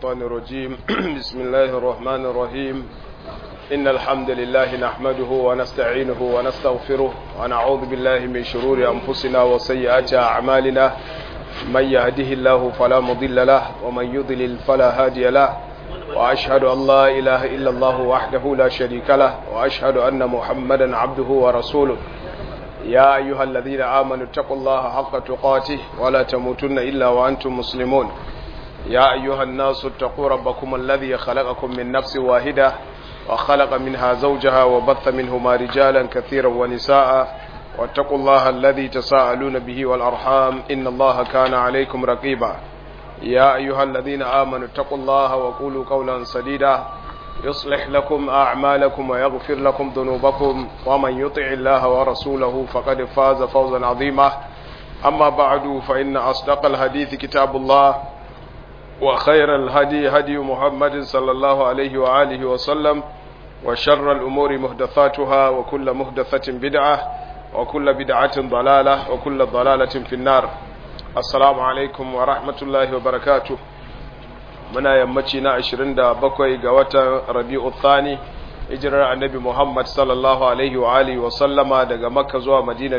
الشيطان الرجيم بسم الله الرحمن الرحيم إن الحمد لله نحمده ونستعينه ونستغفره ونعوذ بالله من شرور أنفسنا وسيئات أعمالنا من يهده الله فلا مضل له ومن يضلل فلا هادي له وأشهد أن لا إله إلا الله وحده لا شريك له وأشهد أن محمدا عبده ورسوله يا أيها الذين آمنوا اتقوا الله حق تقاته ولا تموتن إلا وأنتم مسلمون يا أيها الناس اتقوا ربكم الذي خلقكم من نفس واحدة وخلق منها زوجها وبث منهما رجالا كثيرا ونساء واتقوا الله الذي تساءلون به والأرحام إن الله كان عليكم رقيبا يا أيها الذين آمنوا اتقوا الله وقولوا قولا سديدا يصلح لكم أعمالكم ويغفر لكم ذنوبكم ومن يطع الله ورسوله فقد فاز فوزا عظيما أما بعد فإن أصدق الحديث كتاب الله وخير الهدي هدي محمد صلى الله عليه وآله وسلم وشر الأمور مهدثاتها وكل مهدثة بدعة وكل بدعة ضلالة وكل ضلالة في النار السلام عليكم ورحمة الله وبركاته muna yammaci na 27 ga watan rabi'u thani hijirar annabi muhammad sallallahu alaihi wa alihi wa sallama daga makka zuwa madina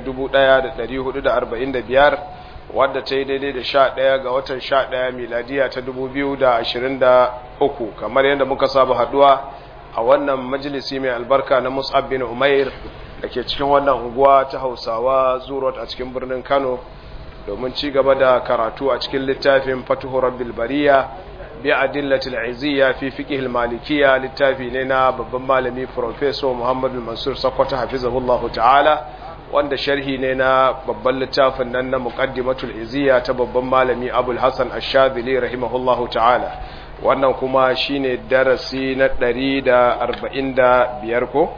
1445 wadda ta yi daidai da 11 ga watan 11 miladiya ta 2023 kamar yadda muka saba haduwa a wannan majalisi mai albarka na mus'ab bin umair da ke cikin wannan unguwa ta hausawa zurot a cikin birnin kano domin ci gaba da karatu a cikin littafin fatuhu rabbil bariya بأدلة العزية في فقه المالكية للتافي لنا babban malami Professor Muhammad Mansur Sakwata hafizahullahu ta'ala wanda sharhi ne na babban littafin nan na muqaddimatul iziya ta babban malami Abul Hasan Ash-Shadhili rahimahullahu ta'ala wannan kuma shine darasi na 145 ko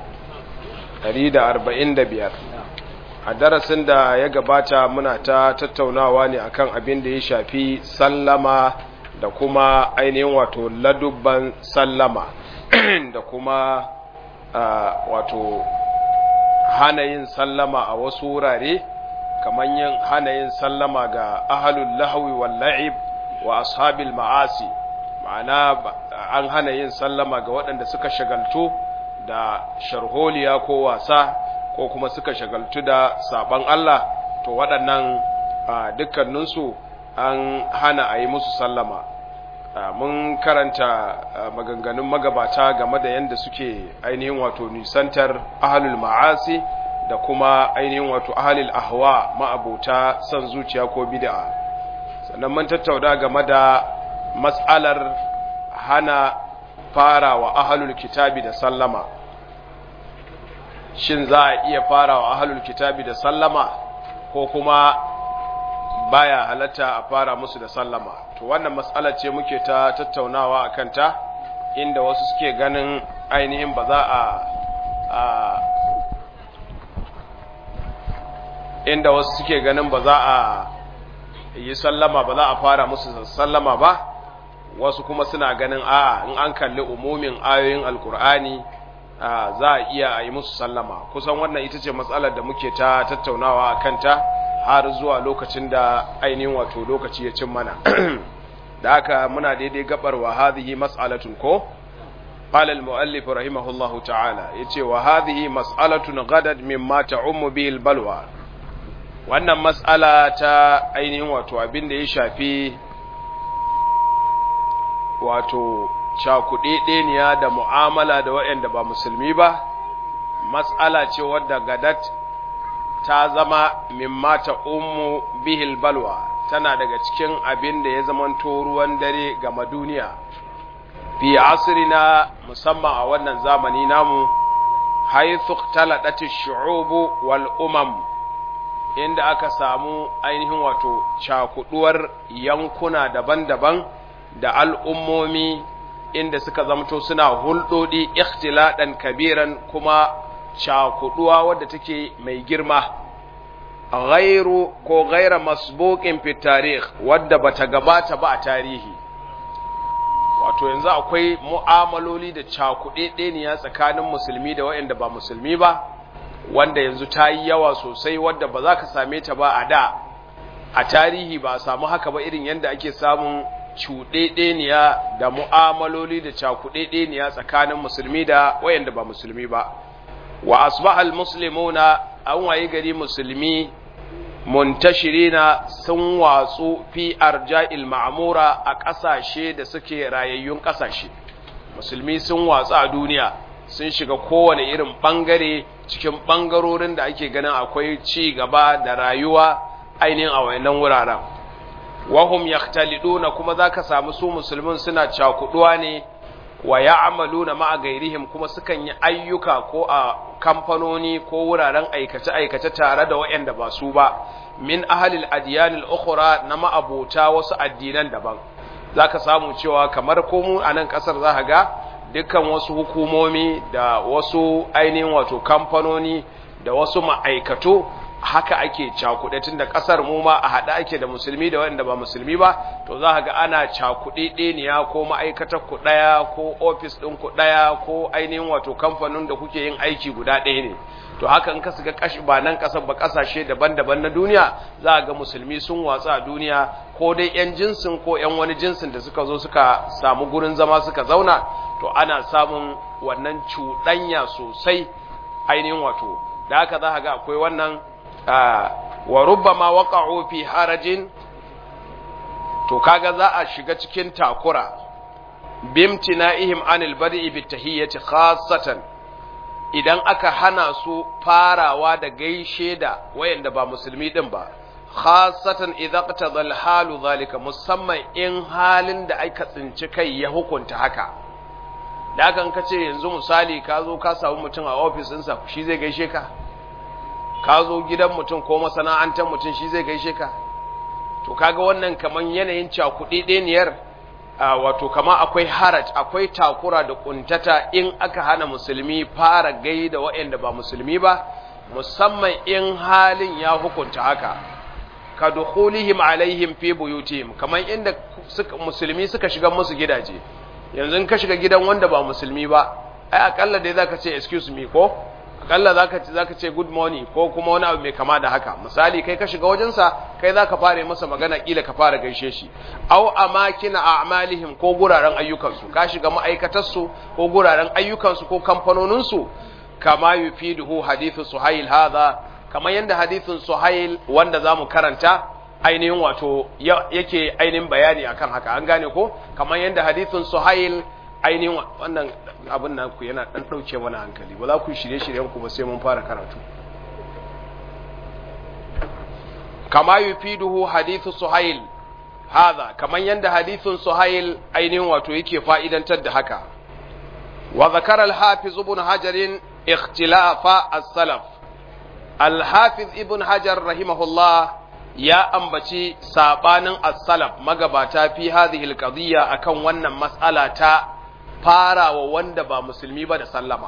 145 a darasin da ya gabata muna ta tattaunawa ne akan abin da ya shafi sallama da kuma ainihin wato ladubban sallama da kuma wato hana yin sallama a wasu wurare kamar yin hana yin sallama ga ahalul lahawi wal la'ib wa ashabil ma'asi ma'ana an hana yin sallama ga waɗanda suka shagaltu da sharholiya ko wasa ko kuma suka shagaltu da saban Allah to waɗannan dukkaninsu an hana a yi musu sallama mun karanta maganganun magabata game da yadda suke ainihin wato nisantar ahalul ma'asi da kuma ainihin wato ahalul ahwa ma'abota son zuciya ko bid'a sannan mun tattauna game da matsalar hana fara wa ahalul kitabi da sallama shin za a iya fara wa ahalul kitabi da sallama ko kuma baya halatta a fara musu da sallama to wannan matsala ce muke ta tattaunawa a kanta inda wasu suke ganin ainihin ba za a inda wasu suke ganin ba za a yi sallama ba za a fara musu sallama ba wasu kuma suna ganin a in an kalli umumin ayoyin alkur'ani za a iya a yi musu sallama kusan wannan ita ce matsalar da muke ta tattaunawa a kanta har zuwa lokacin da ainihin wato lokaci ya cin mana da haka muna daidai gabar wa hadhihi mas'alatun ko qala al-muallif rahimahullahu ta'ala yace wa hadhihi mas'alatun ghadat mimma ta'ummu bihi al-balwa wannan mas'ala ta ainihin wato abin da ya shafi wato cakudedeniya da mu'amala da waɗanda ba musulmi ba mas'ala ce wadda gadat ta zama mimma ta ummu bihil balwa tana daga cikin abin da ya zamanto ruwan dare ga duniya fi asrina musamman a wannan zamani namu haythu taladati shu'ubu wal umam inda aka samu ainihin wato cakuduwar yankuna daban-daban da al'ummomi inda suka zamto suna hulɗoɗi ikhtiladan kabiran kuma cakuduwa wadda take mai girma ghairu ko gaira masbuqin fi tarikh wadda bata gabata ba a tarihi wato yanzu akwai mu'amaloli da cakudedeniya tsakanin musulmi da waɗanda ba musulmi ba wanda yanzu ta yi yawa sosai wadda ba za ka same ta ba a da a tarihi ba a samu haka ba irin yadda ake samun cuɗeɗeniya da mu'amaloli da cakuɗeɗeniya tsakanin musulmi da wayanda ba musulmi ba wa asbahal muslimuna an wayi gari musulmi muntashirina sun watsu fi arja'il ma'mura a ƙasashe da suke rayayyun ƙasashe musulmi sun watsu a duniya sun shiga kowane irin ɓangare cikin ɓangarorin da ake ganin akwai ci gaba da rayuwa ainihin a wayannan wuraren wahum yaktaliduna kuma zaka samu su musulmin suna cakuduwa ne wa ya'maluna ma'a gairihim kuma sukan yi ayyuka ko a kamfanoni ko wuraren aikace aikace tare da wayanda ba su ba min ahlil adyanil ukhra na ma'abota wasu addinan daban zaka samu cewa kamar ko mu a nan kasar zaka ga dukkan wasu hukumomi da wasu ainihin wato kamfanoni da wasu ma'aikatu haka ake cakuɗe tun da ƙasar mu ma a haɗa ake da musulmi da waɗanda ba musulmi ba to za ga ana cakuɗe ɗeniya ko ma'aikatar ku ɗaya ko ofis ɗin ku ɗaya ko ainihin wato kamfanin da kuke yin aiki guda ɗaya ne to haka in ka shiga kashi ba nan ƙasar ba ƙasashe daban-daban na duniya za ga musulmi sun watsa a duniya ko dai 'yan jinsin ko 'yan wani jinsin da suka zo suka samu gurin zama suka zauna to ana samun wannan cuɗanya sosai ainihin wato da haka za ga akwai wannan wa rubbama waqa'u fi harajin to kaga za a shiga cikin takura bimtina'ihim anil badi'i bitahiyyati khassatan idan aka hana su farawa da gaishe da wayanda ba musulmi din ba khassatan idza qtada al-halu zalika musamman in halin da aka tsinci kai ya hukunta haka da kan kace yanzu misali ka zo ka samu mutum a office ɗinsa shi zai gaishe ka ka zo gidan mutum ko masana'antar mutum shi zai gaishe ka to kaga wannan kaman yanayin cakuɗi ɗeniyar wato kama akwai haraj akwai takura da kuntata in aka hana musulmi fara gai da waɗanda ba musulmi ba musamman in halin ya hukunta haka ka dukhulihim alaihim fi buyutihim kaman inda suka musulmi suka shiga musu gidaje yanzu ka shiga gidan wanda ba musulmi ba ai akalla dai zaka ce excuse me ko akalla zaka ce zaka ce good morning ko kuma wani abu mai kama da haka misali kai ka shiga wajensa kai zaka fara masa magana kila ka fara gaishe shi aw amakina a'malihim ko guraren ayyukansu ka shiga ma'aikatar su ko guraren ayyukansu ko kamfanonin su kama yufiduhu hadithu suhail hadha kamar yanda hadithin suhail wanda zamu karanta ainihin wato yake ainihin bayani akan haka an gane ko kamar yanda hadithin suhail ainihin wannan abin nan ku yana dan dauke mana hankali ba za ku shirye shiryen ku ba sai mun fara karatu kama yufiduhu hadithu suhail hadha kaman yanda hadithun suhail ainihin wato yake fa'idantar da haka wa zakara al-hafiz ibn hajar ikhtilafa as-salaf al-hafiz ibn hajar rahimahullah ya ambaci sabanin as-salaf magabata fi hadhihi al-qadiyya akan wannan mas'ala ta farawa wanda ba musulmi ba da sallama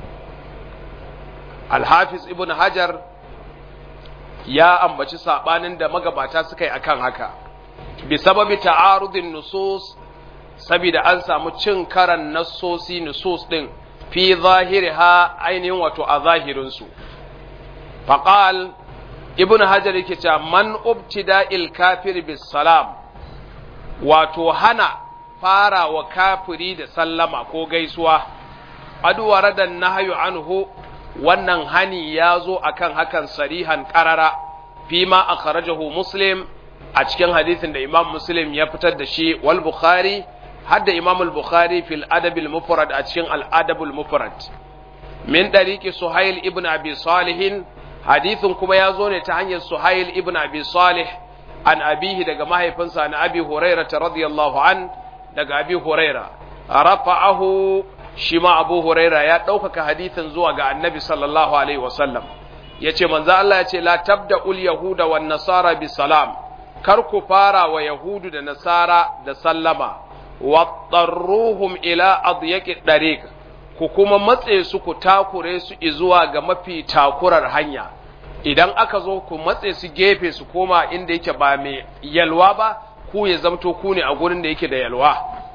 alhafiz ibn hajar ya ambaci sabanin da magabata suka yi akan haka bi sababi ta'arudin nusus saboda an samu cin karan nassosi nusus din fi zahiriha ainihin wato a zahirinsu faqal ibn hajar yake cewa man ubtida'il kafir bis salam wato hana fara wa kafiri da sallama ko gaisuwa aduwara da nahyu anhu wannan hani ya zo akan hakan sarihan karara fi ma akhrajahu muslim a cikin hadisin da imam muslim ya fitar da shi wal bukhari har da imam al bukhari fil adab al mufrad a cikin al adab al mufrad min dariqi suhail ibn abi salih hadisin kuma ya zo ne ta hanyar suhail ibn abi salih an abihi daga mahaifinsa na abi hurairah radiyallahu an daga abi huraira rafa'ahu shi ma abu huraira ya ɗaukaka hadithin zuwa ga annabi sallallahu alaihi wasallam ya ce manzo Allah ya ce la tabda ul yahuda wan nasara bi salam kar ku fara wa yahudu da nasara da sallama wa tarruhum ila adyaqi dariq ku kuma matse su ku takure su zuwa ga mafi takurar hanya idan aka zo ku matse su gefe su koma inda yake ba mai yalwa ba ku ya zamto ku ne a gurin da yake da yalwa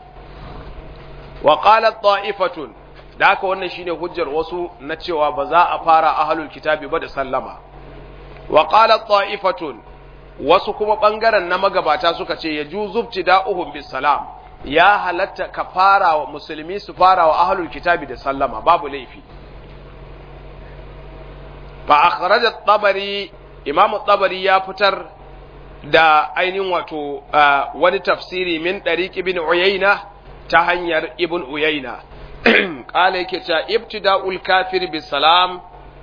wa qalat ta'ifatun da haka wannan shine hujjar wasu na cewa ba za a fara ahlul kitabi ba da sallama wa qalat ta'ifatun wasu kuma ɓangaren na magabata suka ce ya juzubti da'uhum bis salam ya halatta ka fara wa musulmi su fara wa ahlul kitabi da sallama babu laifi fa akhraja tabari imam tabari ya fitar da ainihin wato wani tafsiri min dariq ibn uyayna ta hanyar ibn uyayna qala yake ta ibtida'ul kafir bis salam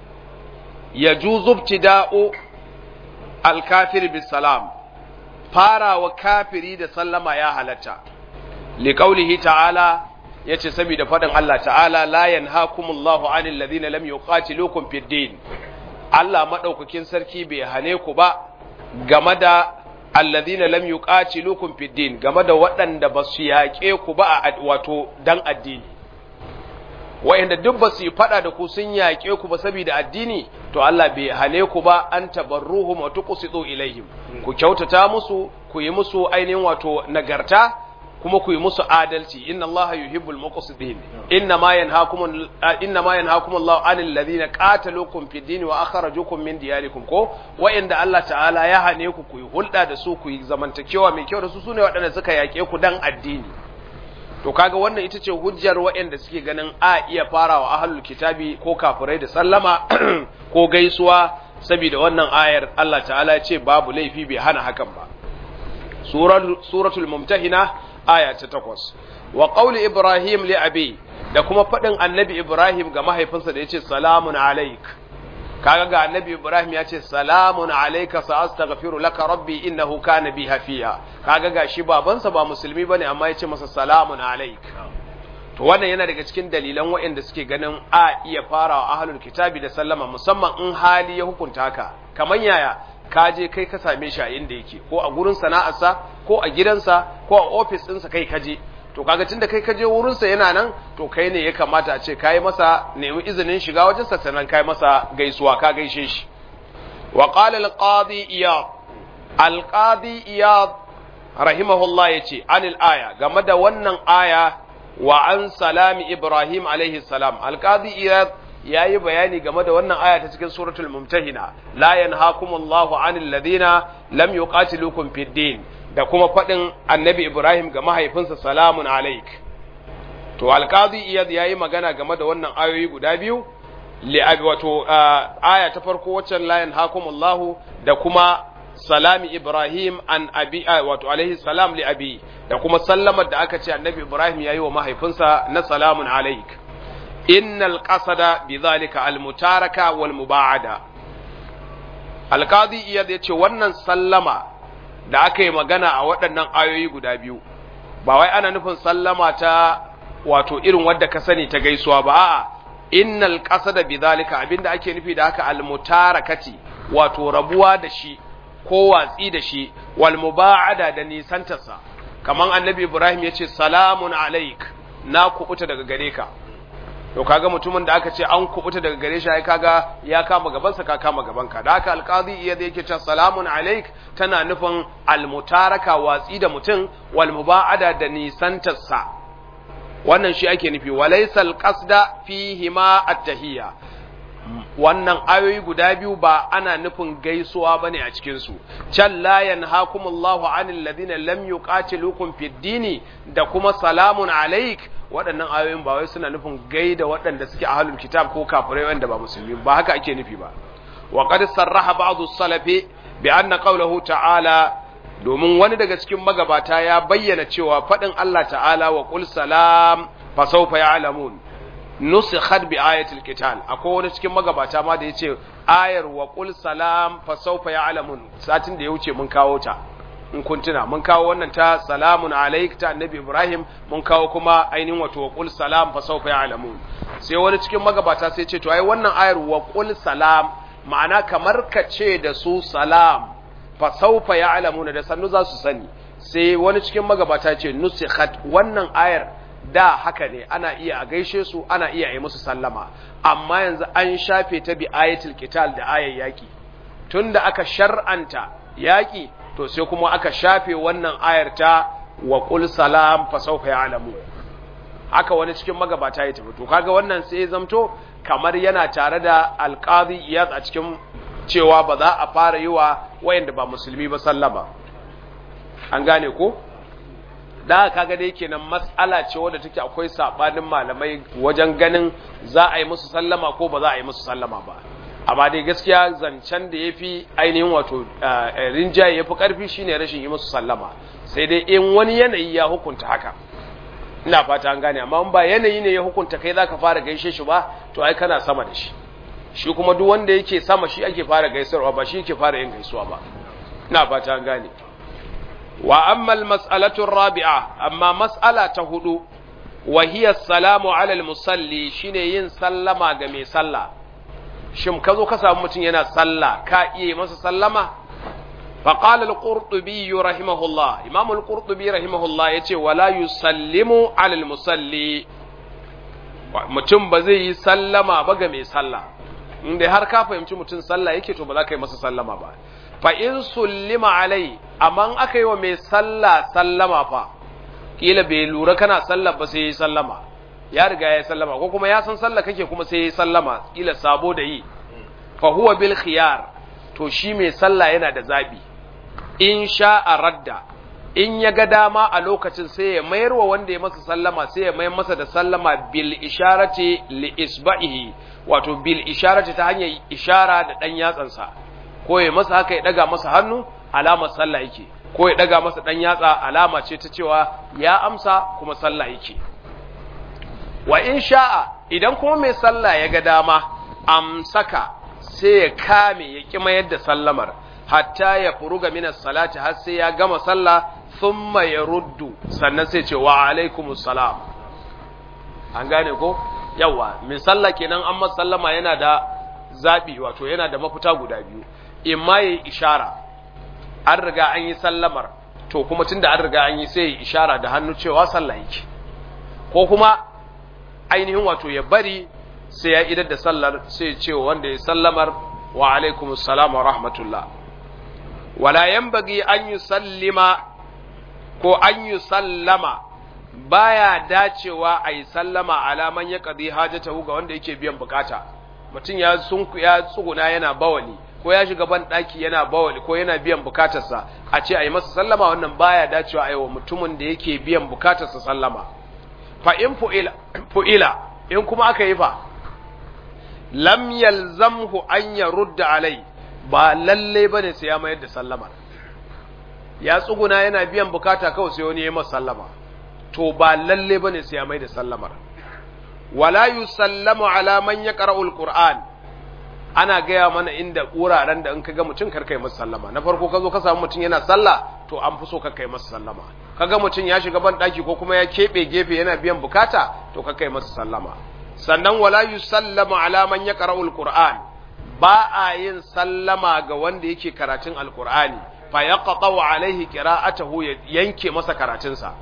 yajuzu ibtida'u al kafir bis salam fara wa kafiri da sallama ya halatta liqaulihi ta'ala yace saboda fadin Allah ta'ala la yanhaakumullahu 'anil ladina lam yuqatilukum fid din Allah madaukakin sarki bai hane ku ba game da alladhina lam yuqatilukum fid din game da waɗanda ba su yaƙe ku ba a wato dan addini wa'inda duk ba su yi fada da ku sun yaƙe ku ba saboda addini to Allah bai hane ku ba an tabarruhum wa tuqsitu ilaihim ku kyautata musu ku yi musu ainihin wato nagarta kuma ku yi musu adalci inna Allah yuhibbul muqsitin inna ma yanhaakum inna ma yanhaakum Allah anil ladina qataluukum fid din wa akhrajukum min diyarikum ko wa'inda Allah ta'ala ya hane ku ku yi hulɗa da su ku yi zamantakewa mai kyau da su sune waɗanda suka yaƙe ku dan addini to kaga wannan ita ce hujjar waɗanda suke ganin a iya farawa ahlul kitabi ko kafirai da sallama ko gaisuwa saboda wannan ayar Allah ta'ala ya ce babu laifi bai hana hakan ba suratul mumtahina aya ta takwas wa qawli ibrahim li abi da kuma faɗin annabi ibrahim ga mahaifinsa da yace salamun alaik kaga ga annabi ibrahim ya ce salamun alayka sa astaghfiru laka rabbi innahu kana bi hafiya kaga ga shi babansa ba musulmi bane amma ya ce masa salamun alaik to wannan yana daga cikin dalilan waɗanda suke ganin a iya farawa ahlul kitabi da sallama musamman in hali ya hukunta haka kamar yaya ka je kai ka same shi a inda yake ko a gurin sana'arsa ko a gidansa ko a ofis ɗinsa kai kaje to kaga tunda kai kaje wurinsa yana nan to kai ne ya kamata a ce kai masa nemi izinin shiga wajen sa sannan kai masa gaisuwa ka gaishe shi wa qala al-qadi iyad al-qadi iyad rahimahullah yace anil aya game da wannan aya wa an salami ibrahim alaihi salam al-qadi iyad yayi bayani game da wannan aya ta cikin suratul mumtahina la yanhaakumullahu anil ladina lam yuqatilukum fid din da kuma faɗin annabi Ibrahim ga mahaifinsa salamun alaik. To, alƙazi iyad ya yi magana game da wannan ayoyi guda biyu, li'abi wato aya ta farko waccan layin hakumullahu da kuma salami Ibrahim an abi wato alaihi salam li abi da kuma sallamar da aka ce annabi Ibrahim ya yi wa mahaifinsa na salamun alaik. Innal qasada bi zalika al-mutaraka wal muba'ada. Alƙazi iyad ya ce wannan sallama da aka yi magana a waɗannan ayoyi guda biyu ba wai ana nufin sallama ta wato irin wadda ka sani ta gaisuwa ba a'a innal qasada bidhalika abinda ake nufi da haka almutarakati wato rabuwa da shi ko watsi da shi wal muba'ada da nisantarsa kaman annabi Ibrahim yace salamun alaik na kubuta daga gare ka to kaga mutumin da aka ce an kubuta daga gare shi ai kaga ya kama gabansa ka kama gabanka da haka alqazi iya da yake cewa salamun alaik tana nufin almutaraka watsi da mutum wal muba'ada da nisantarsa wannan shi ake nufi walaysa alqasda fihi ma at-tahiyya wannan ayoyi guda biyu ba ana nufin gaisuwa bane a cikin su can la yanhaakumullahu anil ladina lam yuqatilukum fid dini da kuma salamun alaik waɗannan ayoyin ba wai suna nufin gaida waɗanda suke ahlul kitab ko kafirai wanda ba musulmi ba haka ake nufi ba wa qad sarraha ba'd as-salafi bi anna qawluhu ta'ala domin wani daga cikin magabata ya bayyana cewa faɗin Allah ta'ala wa qul salam fa sawfa ya'lamun nusikhat bi ayatil qital akwai wani cikin magabata ma da yace ayar wa qul salam fa sawfa ya'lamun satin da ya wuce mun kawo ta in kun tuna mun kawo wannan ta salamun alaik ta annabi ibrahim mun kawo kuma ainihin wato wa qul salam fa sawfa ya'lamun sai wani cikin magabata sai ce to ai wannan ayar wa qul salam ma'ana kamar ka ce da su salam fa sawfa ya'lamun da sannu za su sani sai wani cikin magabata ce nusikhat wannan ayar da haka ne ana iya a gaishe su ana iya yi musu sallama amma yanzu an shafe ta bi ayatul qital da ayar yaki tunda aka shar'anta yaki to sai kuma aka shafe wannan ayar ta wa qul salam fa sawfa ya'lamu haka wani cikin magabata ya tafi to kaga wannan sai ya zamto kamar yana tare da alqadi iyaz a cikin cewa ba za a fara yi wa wayanda ba musulmi ba sallama an gane ko da kaga dai kenan mas'ala ce wadda take akwai sabanin malamai wajen ganin za a yi musu sallama ko ba za a yi musu sallama ba amma dai gaskiya zancen da yafi ainihin wato rinjaye yafi karfi shine rashin yi musu sallama sai dai in wani yanayi ya hukunta haka ina fata an gane amma in ba yanayi ne ya hukunta kai zaka fara gaishe shi ba to ai kana sama da shi shi kuma duk wanda yake sama shi ake fara gaisarwa ba shi yake fara yin gaisuwa ba ina fata an gane wa amma almas'alatu rabi'a amma mas'ala ta hudu wa hiya salamu ala almusalli shine yin sallama ga mai sallah shin ka zo ka samu mutum yana sallah ka iya masa sallama fa qala al-qurtubi rahimahullah imam al-qurtubi rahimahullah yace wala yusallimu ala almusalli mutum ba zai yi sallama ba ga mai sallah inda har ka fahimci mutum sallah yake to ba za ka yi masa sallama ba fa in sullima alai amma aka yi wa mai sallah sallama fa kila bai lura kana sallah ba sai yi sallama ya riga ya yi sallama ko kuma ya san sallah kake kuma sai yi sallama kila sabo da yi fa huwa bil khiyar to shi mai sallah yana da zabi in sha'a radda in ya ga dama a lokacin sai ya mayar wa wanda ya masa sallama sai ya mayar masa da sallama bil isharati li isba'ihi wato bil isharati ta hanyar ishara da dan yatsansa ko ya masa haka ya daga masa hannu alamar sallah yake ko ya daga masa dan yatsa alama ce ta cewa ya amsa kuma sallah yake wa in sha'a idan kuma mai sallah ya ga dama amsaka sai ya kame ya ki mayar da sallamar hatta ya furuga minas salati har sai ya gama sallah thumma yaruddu sannan sai ce wa alaikumus salam an gane ko yawa mai sallah kenan an masa sallama yana da zabi wato yana da mafita guda biyu imma yayi ishara an riga an yi sallamar to kuma tunda an riga an yi sai yi ishara da hannu cewa sallah yake ko kuma ainihin wato ya bari sai ya idar da sallar sai ya ce wanda ya sallamar wa alaikumus salam wa rahmatullah wala yanbaghi an yusallima ko an yusallama baya dacewa a yi sallama alaman ya qadi hajatahu ga wanda yake biyan bukata mutum ya sunku ya tsuguna yana bawali ko ya shiga ban daki yana bawali ko yana biyan bukatarsa a ce a yi masa sallama wannan baya dacewa a yi wa mutumin da yake biyan bukatarsa sallama fa in fu'ila in kuma aka yi fa lam yalzamhu an yarudda alai ba lalle bane sai ya mayar da sallama ya tsuguna yana biyan bukata kawai sai wani ya masa sallama to ba lalle bane sai ya mayar da sallamar wala yusallamu ala man yaqra'u alquran ana gaya mana inda wuraren da in ka ga mutum karkai masa sallama na farko ka zo ka samu mutum yana sallah to an fi so ka kai masa sallama kaga mutum ya shiga ban daki ko kuma ya kebe gefe yana biyan bukata to ka kai masa sallama sannan wala yusallamu ala man yaqra'u alquran ba a yin sallama ga wanda yake karatun alqur'ani fa yaqta'u alaihi qira'atahu yanke masa karatunsa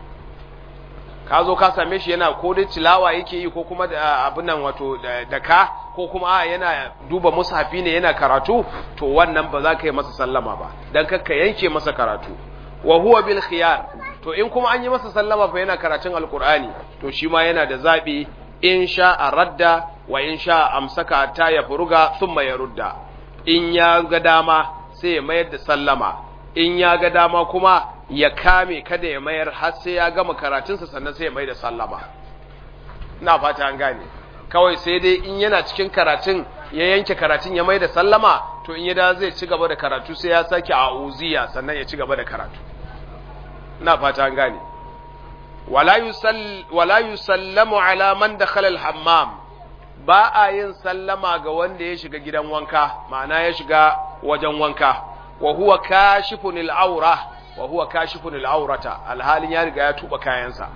ka zo ka same shi yana ko dai tilawa yake yi ko kuma da abin nan wato da ka ko kuma a yana duba mushafi ne yana karatu to wannan ba za ka yi masa sallama ba dan ka yanke masa karatu wa huwa bil khiyar to in kuma an yi masa sallama fa yana karatun alqur'ani to shi ma yana da zabi in sha radda wa in sha amsaka ta ya furuga thumma yarudda in ya ga dama sai ya mayar da sallama in ya ga dama kuma ya kame kada ya mayar har sai ya gama karatunsa sannan sai ya mai da sallama ina fata an gane kawai sai dai in yana cikin karatun ya yanke karatun ya mai da sallama to in ya da zai ci gaba da karatu sai ya sake a uziya sannan ya ci gaba da karatu ina fata an gane wala yusall wala yusallamu ala man dakhala al-hammam ba a yin sallama ga wanda ya shiga gidan wanka ma'ana ya shiga wajen wanka wa huwa kashifun al-awra wa huwa kashifun al-awrata alhalin ya riga ya tuba kayansa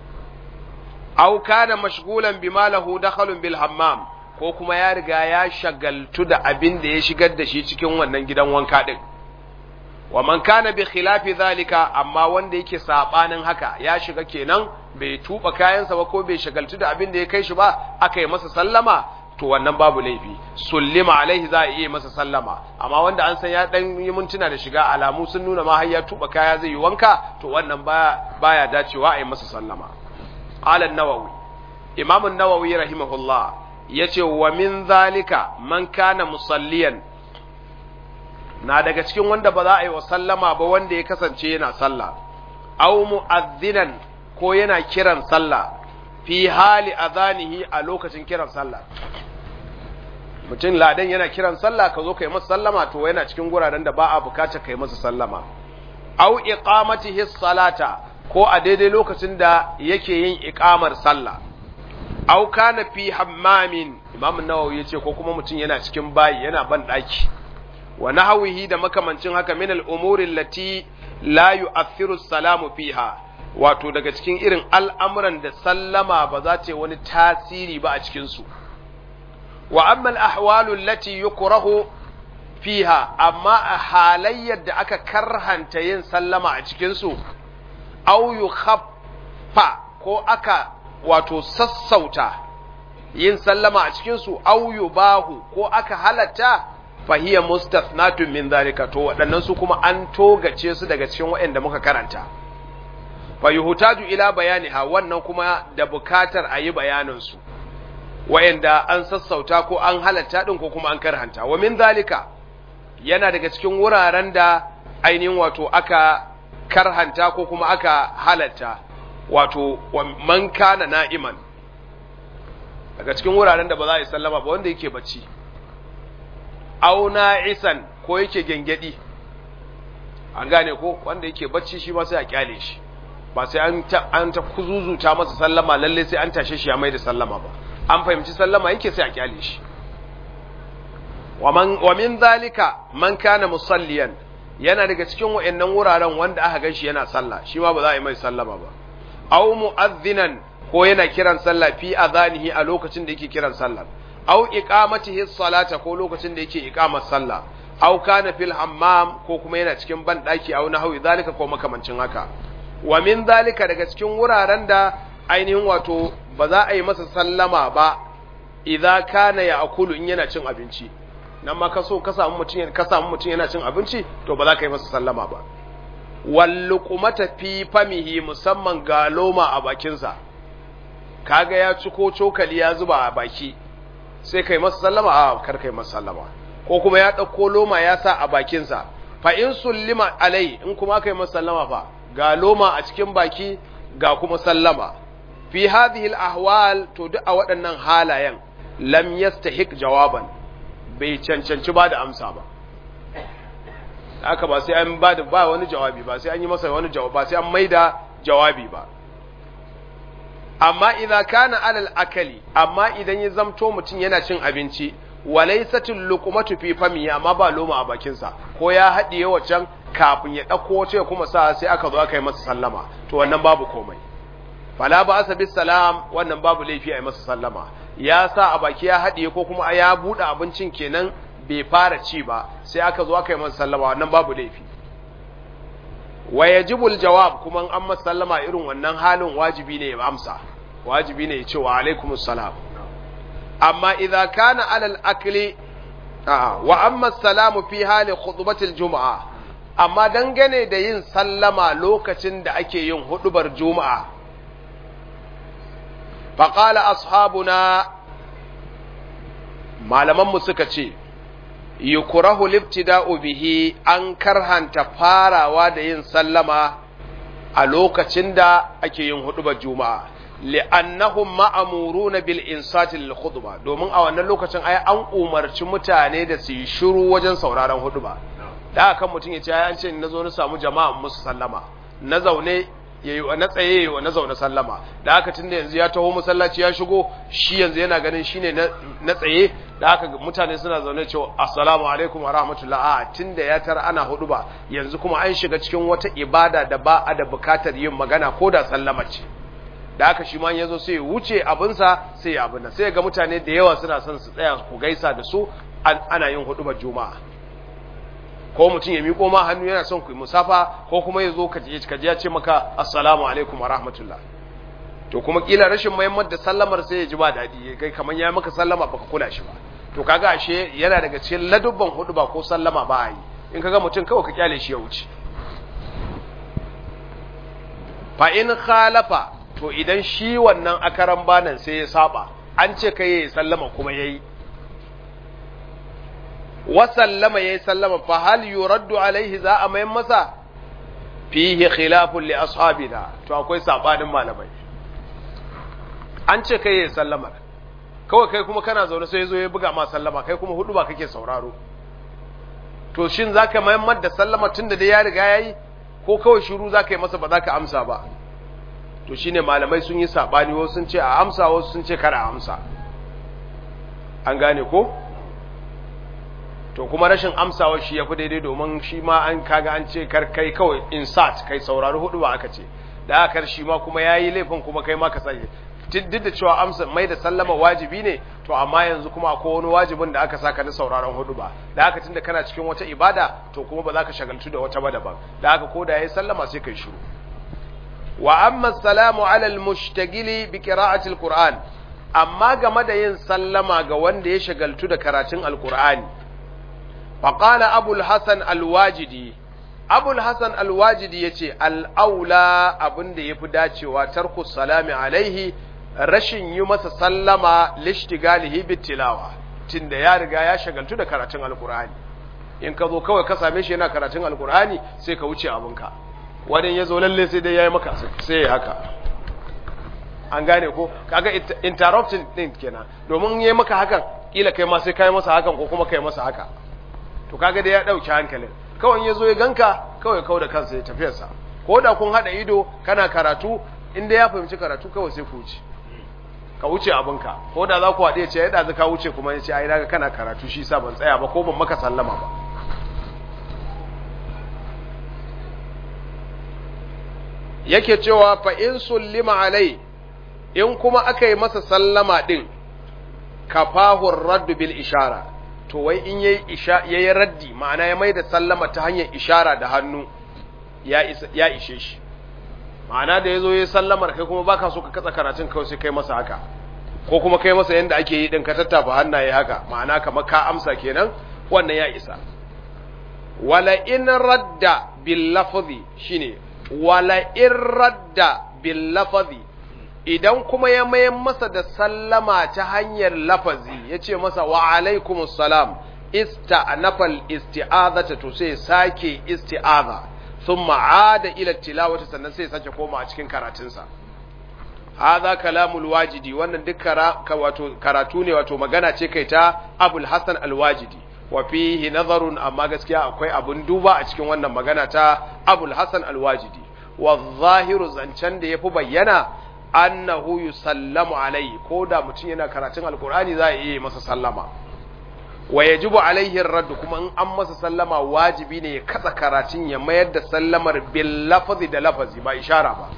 aw kana mashghulan bima lahu dakhalun bil hammam ko kuma ya riga ya shagaltu da abin da ya shigar da shi cikin wannan gidan wanka din wa man kana bi khilafi zalika amma wanda yake sabanin haka ya shiga kenan bai tuba kayansa ba ko bai shagaltu da abin da ya kai shi ba aka yi masa sallama to wannan babu laifi sullima alaihi za a iya masa sallama amma wanda an san ya dan yi mintuna da shiga alamu sun nuna ma har ya tuba kaya zai yi wanka to wannan baya baya dacewa a yi masa sallama qala an-nawawi imam an-nawawi rahimahullah yace wa min zalika man kana musalliyan na daga cikin wanda ba za a yi wa sallama ba wanda ya kasance yana sallah aw mu'adhdhinan ko yana kiran sallah fi hali adhanihi a lokacin kiran sallah mutum ladan yana kiran sallah ka zo kai masa sallama to yana cikin guraren da ba a bukatar kai masa sallama aw iqamatihi salata ko a daidai lokacin da yake yin iqamar sallah aw kana fi hammamin imam an-nawawi yace ko kuma mutum yana cikin bayi yana ban daki wa nahwihi da makamancin haka min al-umuri allati la yu'athiru salamu fiha wato daga cikin irin al'amuran da sallama ba za ta yi wani tasiri ba a cikin su wa amma al-ahwalu allati yukrahu fiha amma a halayyar da aka karhanta yin sallama a cikin su aw yukhaffa ko aka wato sassauta yin sallama a cikin su aw yubahu ko aka halatta fahiya mustathnatun min zalika to waɗannan su kuma an togace su daga cikin waɗanda muka karanta fa yuhtaju ila bayaniha wannan kuma da bukatar a yi bayanin su waɗanda an sassauta ko an halatta din ko kuma an karhanta wa min zalika yana daga cikin wuraren da ainihin wato aka karhanta ko kuma aka halatta wato man kana na'iman daga cikin wuraren da ba za a yi sallama ba wanda yake bacci auna isan ko yake gengedi an gane ko wanda yake bacci shi ma sai a kyale shi ba sai an ta an ta kuzuzuta masa sallama lalle sai an tashe shi ya mai da sallama ba an fahimci sallama yake sai a kyale shi wa man wa min zalika man kana musalliyan yana daga cikin wayannan wuraren wanda aka ganshi yana sallah shi ma ba za a yi mai sallama ba aw mu'adhdhinan ko yana kiran sallah fi adhanihi a lokacin da yake kiran sallah aw iqamatihi salata ko lokacin da yake iqamar sallah aw kana fil hammam ko kuma yana cikin ban daki aw nahwi zalika ko makamancin haka wa min zalika daga cikin wuraren da ainihin wato ba za a yi masa sallama ba idza kana ya'kulu in yana cin abinci nan ma ka so ka samu mutum ka samu mutum yana cin abinci to ba za ka yi masa sallama ba wal luqmata fi famihi musamman ga loma a bakinsa kaga ya ci ko cokali ya zuba a baki sai kai masa sallama a kar kai masa sallama ko kuma ya ɗauko loma ya sa a bakinsa fa in sullima alai in kuma kai masa sallama fa ga loma a cikin baki ga kuma sallama fi hadhihi al-ahwal to duk a waɗannan halayen lam yastahiq jawaban bai cancanci ba da amsa ba haka ba sai an ba da ba wani jawabi ba sai an yi masa wani jawabi ba sai an maida jawabi ba amma idza kana alal akali amma idan ya zamto mutum yana cin abinci walaysatul luqmatu fi fami amma ba loma a bakin sa ko ya hadiye wacan kafin ya dauko wace ya kuma sa sai aka zo aka yi masa sallama to wannan babu komai fala ba asa bis salam wannan babu laifi a yi masa sallama ya sa a baki ya hadiye ko kuma ya bude abincin kenan bai fara ci ba sai aka zo aka yi masa sallama wannan babu laifi wa yajibul jawab kuma an masa sallama irin wannan halin wajibi ne ya amsa wajibi ne ya ce wa alaikumus salam amma idza kana alal akli a'a wa amma salamu fi hali khutbatil juma'a amma dangane da yin sallama lokacin da ake yin hudubar juma'a faqala ashabuna malaman mu suka ce yukrahu libtida'u bihi an karhanta farawa da yin sallama a lokacin da ake yin hudubar juma'a li'annahum ma'amuruna bil insati lil khutba domin a wannan lokacin ai an umarci mutane da su yi shiru wajen sauraron huduba da kan mutum ya ce ai an ce na zo na samu jama'a musu sallama na zaune yayi na tsaye yayi na zaune sallama da haka tunda yanzu ya taho masallaci ya shigo shi yanzu yana ganin shine na tsaye da haka mutane suna zaune cewa assalamu alaikum wa rahmatullah a tunda ya tar ana huduba yanzu kuma an shiga cikin wata ibada da ba a da bukatar yin magana ko da sallama ce da aka shi ma ya zo sai ya wuce abinsa sai ya abin sai ga mutane da yawa suna son su tsaya ku gaisa da su ana yin hudubar juma'a ko mutum ya miƙo ma hannu yana son ku yi musafa ko kuma ya zo ka ji ya ce maka assalamu alaikum wa rahmatullah to kuma kila rashin muhammad da sallamar sai ya ji ba daɗi kai kamar ya maka sallama baka kula shi ba to kaga ashe yana daga cikin ladubban huduba ko sallama ba a yi in kaga mutum kawai ka kyale shi ya wuce fa in khalafa to idan shi wannan akaran banan sai ya saba an ce kai ya sallama kuma yayi wa sallama yayi sallama fa hal yuraddu alaihi za a mayan masa fihi khilafun li ashabina to akwai sabanin malamai an ce kai yayi sallama kawai kai kuma kana zaune sai yazo ya buga ma sallama kai kuma hudu ba kake sauraro to shin zaka mayan da sallama tunda da ya riga yayi ko kawai shiru zaka yi masa ba zaka amsa ba to shine malamai sun yi sabani wasu sun ce a amsa wasu sun ce kar a amsa an gane ko to kuma rashin amsawa shi yafi daidai domin shi ma an kaga an ce kar kai kawai insert kai saurari hudu ba aka ce da aka shi ma kuma yayi laifin kuma kai ma ka sani duk da cewa amsa mai da sallama wajibi ne to amma yanzu kuma akwai wani wajibin da aka saka na sauraron hudu ba da haka tunda kana cikin wata ibada to kuma ba za ka shagaltu da wata ba daban da haka ko da yayi sallama sai kai shiru wa amma salamu ala al-mushtagili bi qira'ati al-qur'an amma game da yin sallama ga wanda ya shagaltu da karatun al-qur'ani fa qala abu al-hasan al-wajidi abu al-hasan al-wajidi yace al-aula abinda yafi dacewa tarku salami alaihi rashin yi masa sallama lishtigalihi bit tilawa tunda ya riga ya shagaltu da karatun al-qur'ani in ka zo kawai ka same shi yana karatun al-qur'ani sai ka wuce abinka wani ya zo lalle sai dai ya yi maka sai ya haka an gane ko kaga interrupting din kenan domin yi maka hakan kila kai ma sai kai masa hakan ko kuma kai masa haka to kaga dai ya dauki hankalin kawai ya zo ya ganka kawai kawai da kansa ya tafiyarsa ko da kun hada ido kana karatu inda ya fahimci karatu kawai sai ku wuce ka wuce abinka ko da za ku haɗe ce ya ɗazu ka wuce kuma ya ce ai daga kana karatu shi sa ban tsaya ba ko ban maka sallama ba yake cewa fa in sullima alai in kuma aka yi masa sallama din kafahur raddu bil ishara to wai in yayi isha yayi raddi ma'ana ya mai da sallama ta hanyar ishara da hannu ya ya ishe shi ma'ana da yazo yayi sallamar kai kuma baka so ka katsa karatun kawai sai kai masa haka ko kuma kai masa yanda ake yi din ka tattafa hannaye haka ma'ana kamar ka amsa kenan wannan ya isa wala in radda bil lafzi shine wala in radda bil lafazi idan kuma ya mayan masa da sallama ta hanyar lafazi ya ce masa wa alaikumus salam ista'nafal isti'azata to sai sake isti'aza thumma aada ila tilawati sannan sai sake koma a cikin karatunsa hadha kalamul wajidi wannan duk wato karatu ne wato magana ce kai ta abul hasan al-wajidi wa fihi nazarun amma gaskiya akwai abun duba a cikin wannan magana ta abul hasan al-wajidi wa zahiru zancen da yafi bayyana annahu yusallamu alaihi ko da mutum yana karatun alkur'ani za a iya masa sallama wa yajibu alaihi raddu kuma in an masa sallama wajibi ne ya katsa karatun ya mayar da sallamar bil lafazi da lafazi ba ishara ba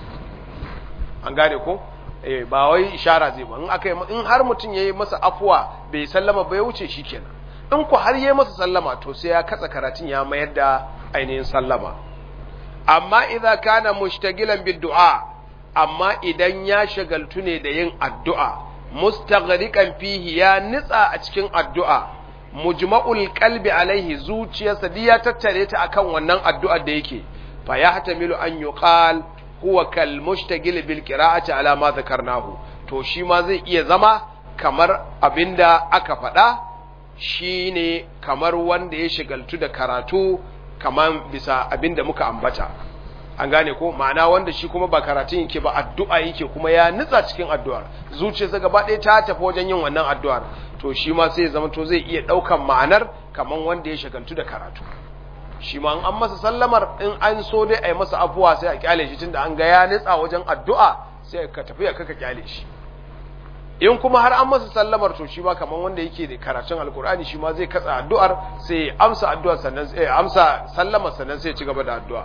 an gane ko eh ba wai ishara zai ba in aka in har mutum yayi masa afwa bai sallama ba ya wuce shikenan in ku har yayi masa sallama to sai ya katsa karatun ya mayar da ainihin sallama amma idza kana mushtagilan bid du'a amma idan ya shagaltu ne da yin addu'a mustaghriqan fihi ya nitsa a cikin addu'a mujma'ul qalbi alaihi zuciyarsa duk ya tattare ta akan wannan addu'ar da yake fa yahtamilu an yuqal huwa kal mushtagil bil qira'ati ala ma dhakarnahu to shi ma zai iya zama kamar abinda aka faɗa shine kamar wanda ya shagaltu da karatu kamar bisa abinda muka ambata an gane ko ma'ana wanda shi kuma ba karatun yake ba addu'a yake kuma ya nutsa cikin addu'ar zuciyarsa gaba ɗaya ta tafi wajen yin wannan addu'ar to shi ma sai zama to zai iya ɗaukan ma'anar kamar wanda ya shagaltu da karatu shi ma an masa sallamar in an so dai a yi masa afuwa sai a kyale shi tunda an ga ya nutsa wajen addu'a sai ka tafi ya kaka kyale shi in kuma har an masa sallamar to shi ma kamar wanda yake da karatun alkur'ani shi ma zai katsa addu'ar sai amsa addu'ar sannan sai amsa sallamar sannan sai ci gaba da addu'a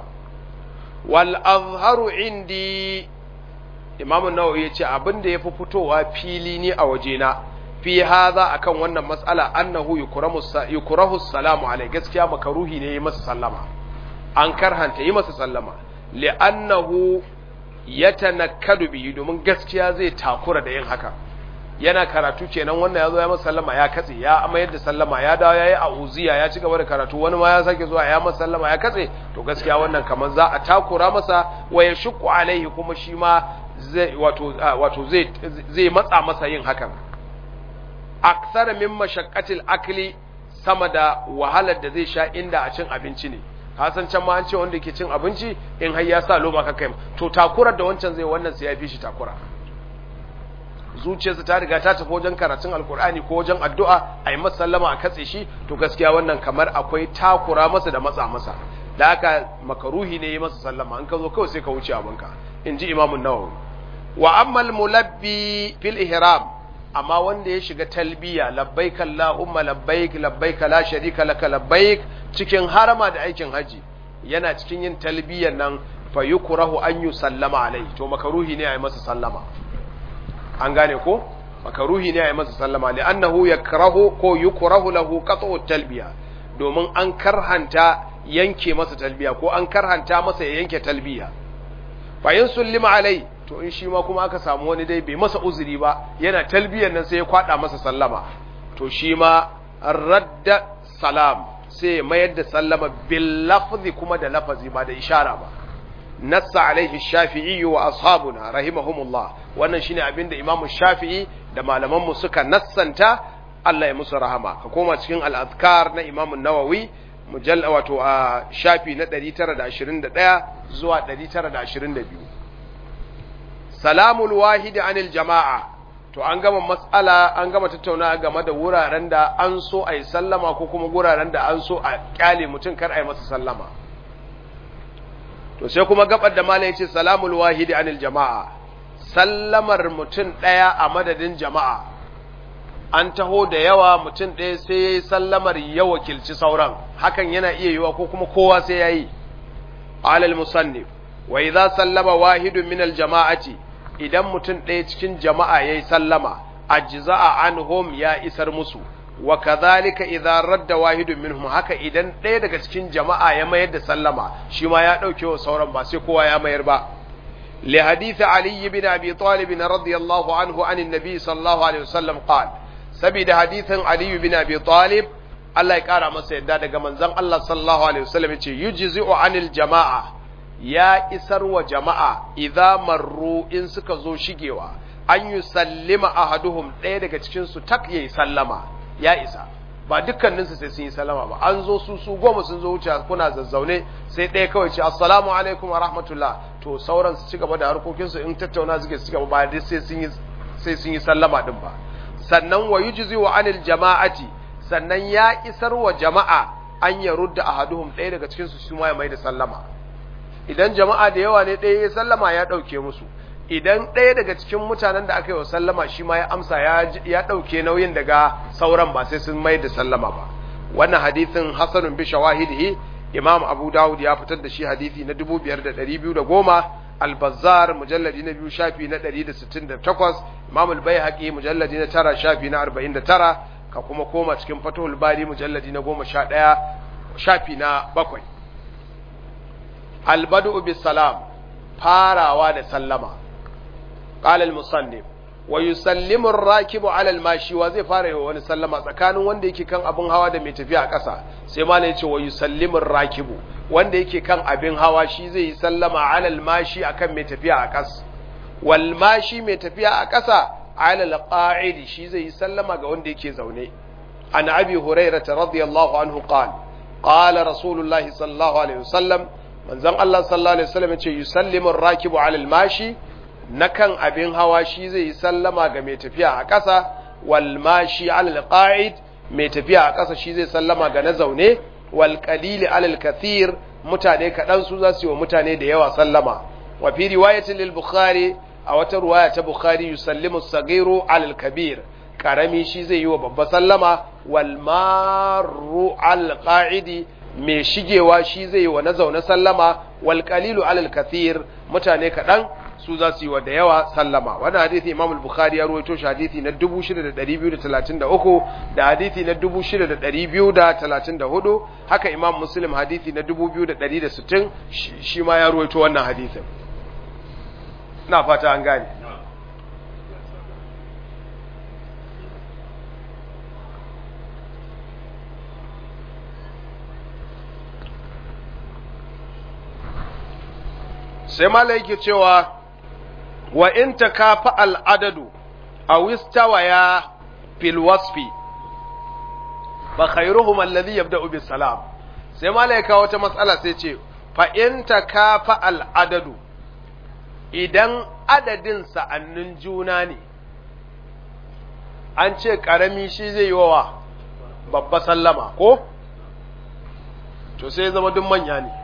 wal azharu indi imam an-nawawi yace abin da yafi fitowa fili ni a wajena fi hadha akan wannan mas'ala annahu yukramu yukrahu salamu alai gaskiya makaruhi ne yi masa sallama an karhanta yi masa sallama li'annahu yatanakkadu bihi domin gaskiya zai takura da yin haka yana karatu kenan wannan ya zo ya masa sallama ya katse ya mayar da sallama ya dawo yayi auziya ya ci gaba da karatu wani ma ya sake zuwa ya masa sallama ya katse to gaskiya wannan kamar za a takura masa wa ya shukku alaihi kuma shi ma zai wato wato zai zai matsa masa yin hakan aksara min mashaqqatil akli sama da wahalar da zai sha inda a cin abinci ne hasan can ma an ce wanda ke cin abinci in har ya sa loma ka kai to takurar da wancan zai wannan sai ya fi shi takura zuciyarsa ta riga ta tafi wajen karatun alkur'ani ko wajen addu'a a yi masa sallama a katse shi to gaskiya wannan kamar akwai takura masa da matsa masa da haka makaruhi ne yi masa sallama an ka zo kawai sai ka wuce abinka in ji imamun nawawi wa ammal mulabbi fil ihram amma wanda ya shiga talbiya labbaik allahumma labbaik labbaik la sharika laka labbaik cikin harama da aikin haji yana cikin yin talbiyan nan fa yukrahu an yusallama alai to makaruhi ne a yi masa sallama an gane ko makaruhi ne a yi masa sallama li annahu yakrahu ko yukrahu lahu qat'u talbiya domin an karhanta yanke masa talbiya ko an karhanta masa ya yanke talbiya fa yin sullima alai to in shi ma kuma aka samu wani dai bai masa uzuri ba yana talbiyan nan sai ya kwada masa sallama to shi ma radda salam sai mayar da sallama bil lafzi kuma da lafazi ba da ishara ba nassa alaihi shafi'i wa ashabuna rahimahumullah wannan shine abin da imamu shafi'i da malaman mu suka nassanta Allah ya musu rahama ka koma cikin al-azkar na imamu nawawi mujalla wato a shafi na 921 zuwa 922 salamul wahidi anil jama'a to an gama matsala an gama tattauna game da wuraren da an so a yi sallama ko kuma wuraren da an so a kyale mutum kar a yi masa sallama to sai kuma gabar da malai ce salamul wahidi anil jama'a sallamar mutum ɗaya a madadin jama'a an taho da yawa mutum ɗaya sai ya yi sallamar ya wakilci sauran hakan yana iya yiwa ko kuma kowa sai ya yi alal musannif wa idza sallama wahidun min al jama'ati idan mutum ɗaya cikin jama'a yayi sallama ajza'a anhum ya isar musu wa kadhalika idza radda wahidun minhum haka idan ɗaya daga cikin jama'a ya mayar da sallama shi ma ya dauke wa sauran ba sai kowa ya mayar ba li hadith ali ibn abi talib radiyallahu anhu an annabi sallallahu alaihi wasallam qala sabida hadithin ali ibn abi talib Allah ya kara masa yadda daga manzon Allah sallallahu alaihi wasallam yace yujzi'u anil jama'a ya isar wa jama'a idza marru in suka zo shigewa an yi sallima ahaduhum ɗaya daga cikin su tak yayi sallama ya isa ba dukkaninsu sai sun yi sallama ba an zo su su goma sun zo wuce kuna zazzaune sai ɗaya kawai ce assalamu alaikum wa rahmatullah to sauran su ci gaba da harkokinsu in tattauna suke su gaba ba dai sai sun yi sai sun yi sallama din ba sannan wa yujzi wa anil jama'ati sannan ya isar wa jama'a an ya rudda ahaduhum ɗaya daga cikin su ma ya mai da sallama idan jama'a da yawa ne ɗaya ya sallama ya ɗauke musu idan ɗaya daga cikin mutanen da aka yi wa sallama shi ma ya amsa ya ɗauke nauyin daga sauran ba sai sun mai da sallama ba wannan hadithin hasanun bi shawahidihi imam abu dawud ya fitar da shi hadithi na 5210 al-bazzar mujalladi na biyu shafi na 168 imam al-baihaqi mujalladi na tara shafi na 49 ka kuma koma cikin fathul bari mujalladi na 11 shafi na bakwai al-bad'u bis salam farawa da sallama قال المصنف ويسلم الراكب على الماشي وزي fara yi wani sallama tsakanin wanda yake kan abin hawa da mai tafiya a ƙasa sai malai yace wa yusallimu rakibu wanda yake kan abin hawa shi zai yi sallama ala almashi akan mai tafiya a ƙasa wal mashi mai tafiya a ƙasa ala alqa'idi shi zai yi sallama ga wanda yake zaune an abi hurairah radiyallahu anhu qala qala rasulullahi sallallahu alaihi wasallam manzon Allah sallallahu alaihi wasallam yace yusallimu rakibu ala almashi na kan abin hawa shi zai yi sallama ga mai tafiya a ƙasa wal mashi alal qa'id mai tafiya a ƙasa shi zai sallama ga na zaune wal qalili alal kathir mutane kaɗan su za su yi wa mutane da yawa sallama wa fi riwayatin lil bukhari a wata ruwaya ta bukhari yusallimu sagiru alal kabir karami shi zai yi wa babba sallama wal maru al qa'idi mai shigewa shi zai yi wa na zaune sallama wal qalilu alal kathir mutane kaɗan su za su yi wa da yawa sallama wannan hadithi imam al-bukhari ya ruwaito shi hadithi na 6233 da hadithi na 6234 haka imam muslim hadithi na 2160 shi ma ya ruwaito wannan hadithin na fata an gane sai mala yake cewa wa in takafa al'adadu a wistawaya fil wasfi fa khairuhum alladhi yabda'u bis salam sai malaika wata matsala sai ce fa in takafa al adadu idan adadin sa'annin juna ne an ce karami shi zai yi wa babba sallama ko to sai zama duk manya ne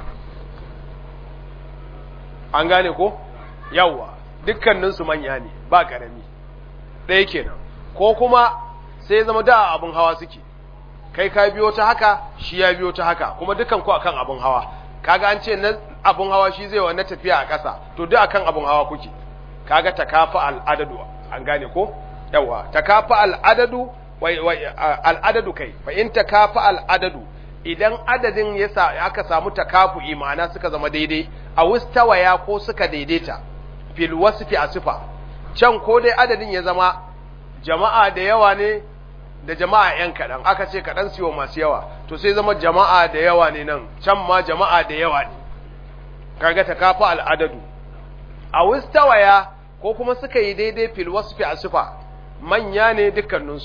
an gane ko yawwa dukkaninsu manya ne ba karami ɗaya kenan ko kuma sai zama da abin hawa suke kai ka biyo ta haka shi ya biyo ta haka kuma dukan ku akan abin hawa kaga an ce na abin hawa shi zai wa na tafiya a ƙasa to duk akan abin hawa kuke kaga takafa al'adadu an gane ko yawa takafa al'adadu wai al'adadu kai fa in takafa al'adadu idan adadin yasa aka samu takafu'i ma'ana suka zama daidai a wustawaya ko suka daidaita fil wasfi a sifa can ko dai adadin ya zama jama'a da yawa ne da jama'a yan kaɗan aka ce kaɗan siyo masu yawa to sai zama jama'a da yawa ne nan can ma jama'a da yawa ne kaga takafa al'adadu a wustawaya ko kuma suka yi daidai fil wasfi a sifa manya ne dukkaninsu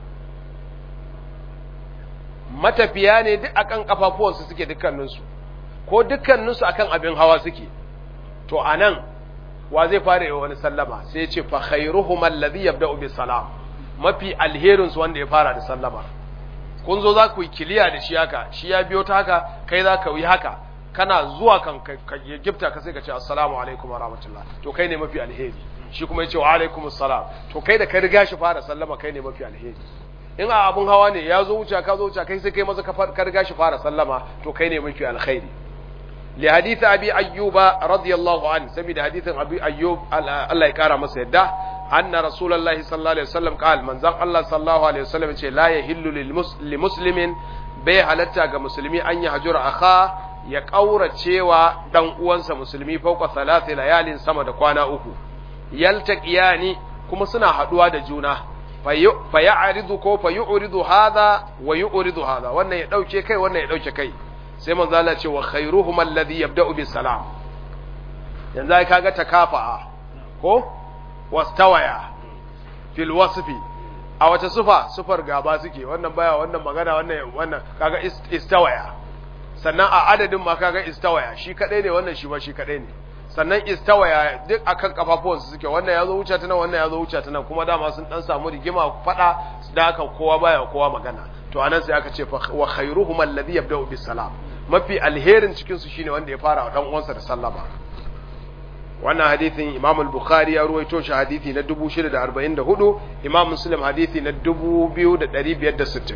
matafiya ne duk akan kafafuwansu suke dukkaninsu ko dukkaninsu akan abin hawa suke to anan wa zai fara yi wani sallama sai ce fa khairuhum alladhi yabda'u bis salam mafi alherin su wanda ya fara da sallama kun zo za ku yi kiliya da shi haka shi ya biyo ta haka kai za ka yi haka kana zuwa kan ka gifta ka sai ka ce assalamu alaikum wa rahmatullah to kai ne mafi alheri shi kuma ya ce wa alaikum assalam to kai da ka riga shi fara sallama kai ne mafi alheri in a abun hawa ne ya zo wuce ka zo wuce kai sai kai maza ka riga shi fara sallama to kai ne mafi alkhairi li hadith abi ayyuba radiyallahu an saboda hadithin abi ayyub Allah ya kara masa yadda anna rasulullahi sallallahu alaihi wasallam qal manzon Allah sallallahu alaihi wasallam ce la yahillu lil muslimin bai halatta ga musulmi an ya hajura akha ya kauracewa dan uwansa musulmi fauka thalathi layalin sama da kwana uku yaltaqiyani kuma suna haduwa da juna fa ya'ridu ko fa yu'ridu hadha wa yu'ridu hadha wannan ya dauke kai wannan ya dauke kai sai manzo Allah ce wa khairuhum alladhi yabda'u bis salam yanzu ai kaga takafa'a ko wastawaya fil wasfi a wace sufa sufar gaba suke wannan baya wannan magana wannan wannan kaga istawaya sannan a adadin ma kaga istawaya shi kadai ne wannan shi ba shi kadai ne sannan istawaya duk akan kafafuwansu suke wannan yazo wuce ta nan wannan yazo wuce ta nan kuma dama sun dan samu rigima fada da haka kowa baya kowa magana to anan sai aka ce wa khairuhum alladhi yabda'u bis salam mafi alherin cikin su shine wanda ya fara wa dan uwansa da sallama wannan hadithin Imam al-Bukhari ya ruwaito shi hadithi na 644 Imam Muslim hadithi na 2560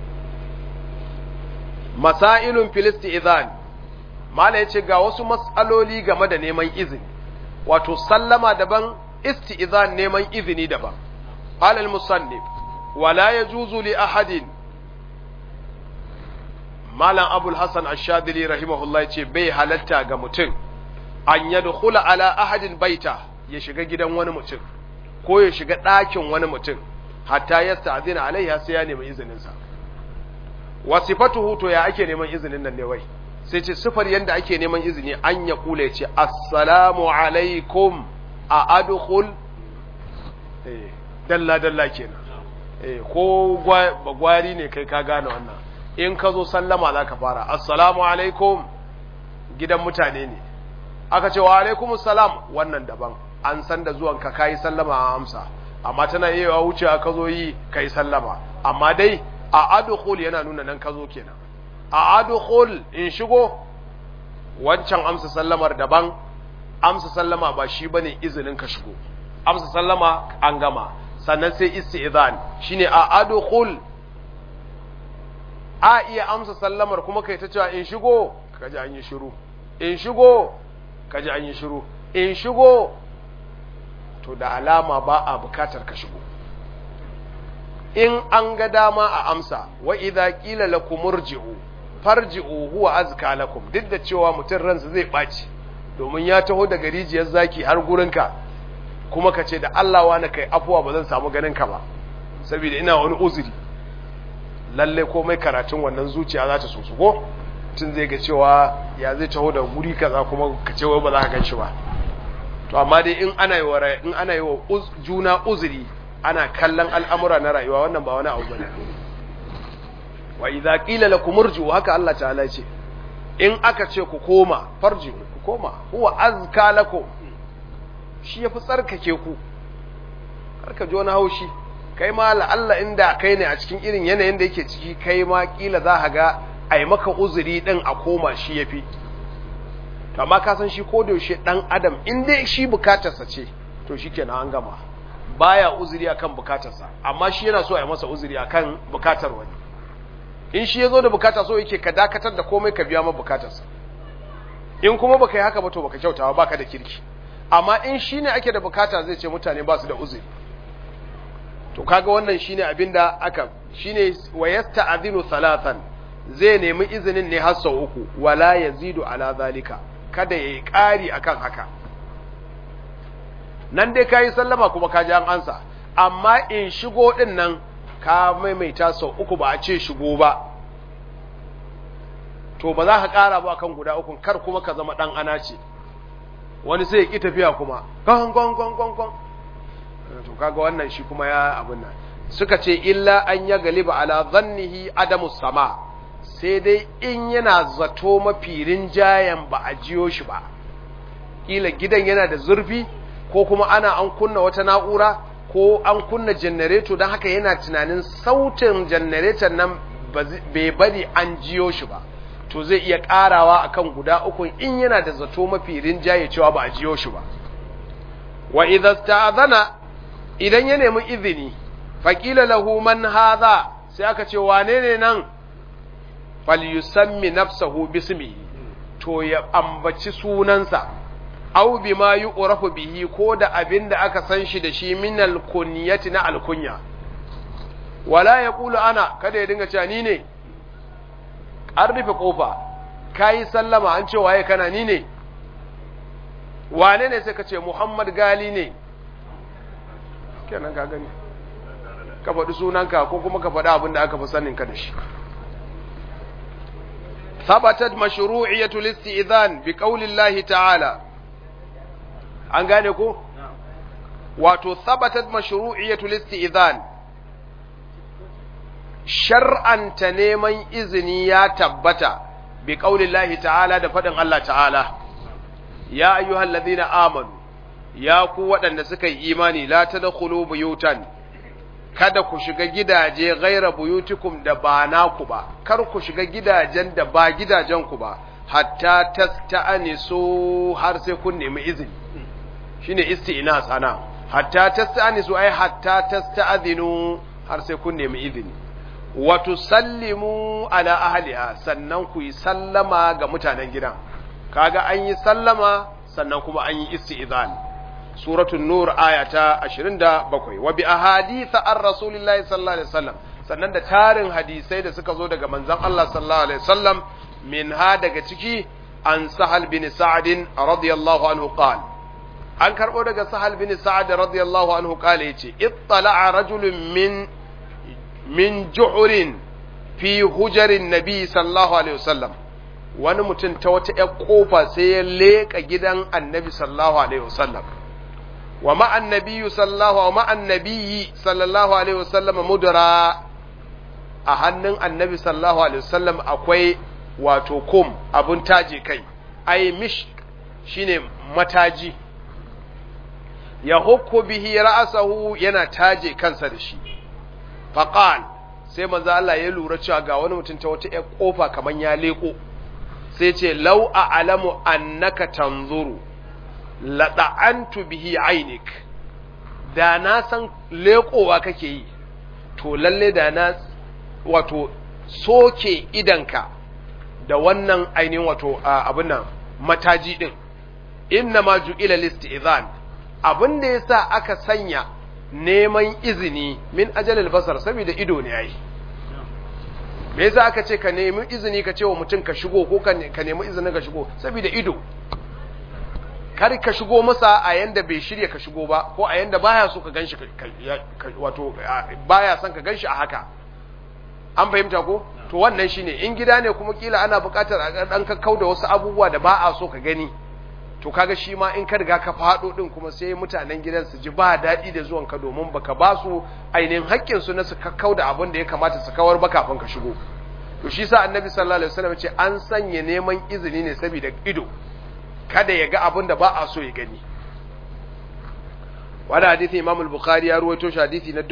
Masailun fil istizan Mala yace ga wasu mas'aloli game da neman izini wato sallama daban istizan neman izini daban qala al-musannif wala yajuzu li ahadin Malam Abul Hassan Ash-Shadili rahimahullah yace bai halatta ga mutum an yadkhula ala ahadin baita ya shiga gidan wani mutum ko ya shiga ɗakin wani mutum hatta yasta'zina alaiha sai ya nemi izinin sa wa sifatuhu to ya ake neman izinin nan ne wai sai ce sifar yanda ake neman izini an ya kula ce assalamu alaikum a adkhul eh dalla dalla kenan eh ko gwari ne kai ka gane wannan in ka zo sallama zaka fara assalamu alaikum gidan mutane ne aka ce wa alaikum salam wannan daban an san da zuwan ka kai sallama a amsa amma tana yawa wuce ka zo yi kai sallama amma dai a adkhul yana nuna nan ka zo kenan a adkhul in shigo wancan amsa sallamar daban amsa sallama ba shi bane izinin ka shigo amsa sallama an gama sannan sai isti'zan shine a adkhul a iya amsa sallamar kuma kai ta cewa in shigo kaji an yi shiru in shigo kaji an yi shiru in shigo to da alama ba a bukatar ka shigo in an ga dama a amsa wa idza qila lakum murji'u farji'u huwa azka lakum duk da cewa mutum ransa zai baci domin ya taho daga rijiyar zaki har gurinka kuma ka ce da Allah wani kai afuwa ba zan samu ganin ka ba saboda ina wani uzuri lalle komai karatun wannan zuciya za ta sosu ko tun zai ga cewa ya zai taho da guri kaza kuma ka ce wai ba za ka gan shi ba to amma dai in ana yi wa in ana yi wa juna uzuri ana kallon al'amura na rayuwa wannan ba wani abu bane wa idza qila lakum irji'u haka Allah ta'ala ce in aka ce ku koma farji ku koma huwa azka lakum shi yafi tsarkake ku karka ji wani haushi kai ma Allah inda kai ne a cikin irin yanayin da yake ciki kai ma kila za ka ga ai maka uzuri din a koma shi yafi to amma ka san shi ko da yaushe dan adam in dai shi bukatarsa ce to shikenan an gama baya uzuri akan bukatarsa amma shi yana so a yi masa uzuri akan bukatar wani in shi yazo da bukata so yake ka dakatar da komai ka biya masa bukatarsa in kuma baka yi haka ba to baka kyautawa baka da kirki amma in shine ake da bukata zai ce mutane ba su da uzuri to kaga wannan shine abinda aka shine wayasta'dhinu thalathan zai nemi izinin ne har sau uku wala yazidu ala zalika kada yayi ƙari akan haka nan dai kayi sallama kuma ka ji an ansa amma in shigo din nan ka maimaita sau uku ba a ce shigo ba to ba za ka ƙara ba akan guda uku kar kuma ka zama dan ana ce wani sai ya ki tafiya kuma gon gon gon gon gon to kaga wannan shi kuma ya abin nan suka ce illa an ya galiba ala zannihi adamu sama sai dai in yana zato mafi rinjayen ba a jiyo shi ba kila gidan yana da zurfi ko kuma ana an kunna wata na'ura ko an kunna janareto don haka yana tunanin sautin janareton nan bai bari an jiyo shi ba to zai iya karawa akan guda uku in yana da zato mafi rinjaye cewa ba a jiyo shi ba wa idza sta'adhana idan ya nemi izini faqila lahu man hadha sai aka ce wane ne nan falyusammi nafsahu bismihi to ya ambaci sunansa aw bima yu'rafu bihi ko da abinda aka san shi da shi min al-kunyati na al-kunya wala yaqulu ana kada ya dinga cewa ni ne an rufe kofa kayi sallama an ce waye kana ni ne wane ne sai ka ce Muhammad Gali ne kenan ka gani ka faɗi sunanka ko kuma ka faɗi abin da aka fi sanin ka da shi ثبتت مشروعية الاستئذان بقول الله تعالى an gane ko wato thabatat mashru'iyatul istizan shar'anta neman izini ya tabbata bi qaulillahi ta'ala da fadin Allah ta'ala ya ayyuhal ladhina amanu ya ku waɗanda suka yi imani la tadkhulu buyutan kada ku shiga gidaje ghaira buyutikum da ba naku ba kar ku shiga gidajen da ba gidajen ku ba hatta tasta'anisu har sai kun nemi izini shine isti'nas ana hatta tasta'nisu ai hatta tasta'dhinu har sai kun nemi izini wa tusallimu ala ahliha sannan ku yi sallama ga mutanen gidan kaga an yi sallama sannan kuma an yi isti'zan suratul nur ayata 27 wa bi ahadith ar rasulillahi sallallahu alaihi wasallam sannan da tarin hadisai da suka zo daga manzon Allah sallallahu alaihi wasallam min ha daga ciki an sahal bin sa'd radiyallahu anhu qala an karɓo daga sahal bin sa'ad radiyallahu anhu kale yace ittala'a rajulun min min ju'rin fi hujarin nabi sallallahu alaihi wasallam wani mutum ta wata ƴar kofa sai ya leka gidan annabi sallallahu alaihi wasallam wa ma'an nabiyyu sallallahu wa ma'an nabiyyi sallallahu alaihi wasallam mudra a hannun annabi sallallahu alaihi wasallam akwai wato kum abun taje kai ai mish shine mataji ya hukku bihi ra'asahu yana taje kansa da shi faqal sai manzo Allah ya lura cewa ga wani mutum ta wata ƴar kofa kaman ya leko sai ce law a'lamu annaka tanzuru la da'antu bihi ainik da na san lekowa kake yi to lalle da na wato soke idanka da wannan ainihin wato abin nan mataji din inna ma ju'ila listi'zan abin da ya sa aka sanya neman izini min ajalil basar saboda ido ne yayi me yasa aka ce ka nemi izini ka ce wa mutum ka shigo ko ka nemi izinin ka shigo saboda ido kar ka shigo masa a yanda bai shirya ka shigo ba ko a yanda baya so ka ganshi wato baya son ka ganshi a haka an fahimta ko to wannan shine in gida ne kuma kila ana buƙatar a dan kakkau da wasu abubuwa da ba a so ka gani to kaga shi ma in ka riga ka faɗo ɗin kuma sai mutanen gidan su ji ba daɗi da zuwan ka domin baka ba su ainihin haƙƙin su na su kakkau da abin da ya kamata su kawar ba kafin ka shigo to shi sa annabi sallallahu alaihi wasallam ce an sanya neman izini ne saboda ido kada ya ga abin da ba a so ya gani wani hadithi imam al-bukhari ya ruwaito shi hadithi na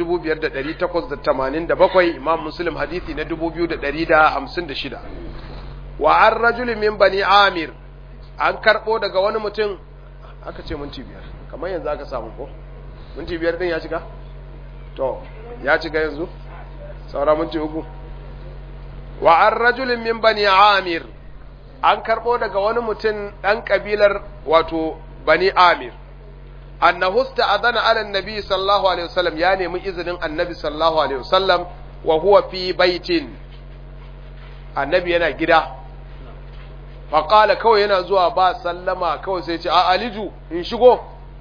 5887 imam muslim hadithi na 2156 wa an rajulin min bani amir an karbo daga wani mutum aka ce minti biyar kamar yanzu aka samu ko minti biyar din ya cika to ya cika yanzu saura minti uku wa an rajulin min bani amir an karbo daga wani mutum dan kabilar wato bani amir annahu sta'adana ala annabi sallallahu alaihi wasallam ya nemi izinin annabi sallallahu alaihi wasallam wa huwa fi baitin annabi yana gida fa qala kawai yana zuwa ba sallama kawai sai ce a aliju in shigo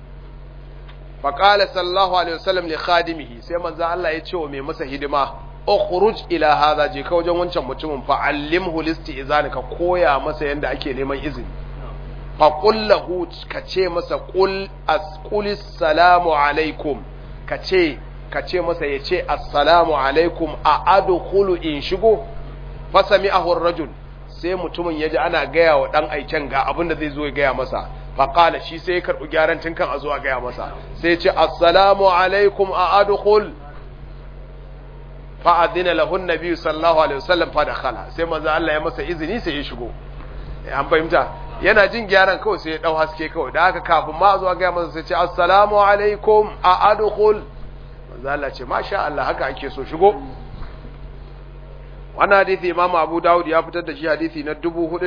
fa qala sallallahu alaihi wasallam li khadimihi sai manzo Allah ya ce wa mai masa hidima ukhruj ila hadha je ka wajen wancan mutumin fa allimhu listi'zan ka koya masa yanda ake neman izini faƙul lahu ka ce masa ƙul asƙulis salamu alaikum ka ce ka ce masa ya ce assalamu alaikum a adkhulu in shigo fasami ahur rajul sai mutumin ya ji ana gaya wa ɗan aiken ga abin da zai zo ya gaya masa faƙala shi sai ya karɓi gyaran tun kan a zo a gaya masa sai ce assalamu alaikum a adkhul fa'adina lahun nabi sallallahu alaihi wasallam fa dakhala sai manzo Allah ya masa izini sai ya shigo an fahimta yana jin gyaran kawai sai ya dau haske kawai da haka kafin ma zuwa ga masa sai ce assalamu alaikum a adkhul manzo Allah ce masha Allah haka ake so shigo wannan hadisi Imam Abu Dawud ya fitar da shi hadisi na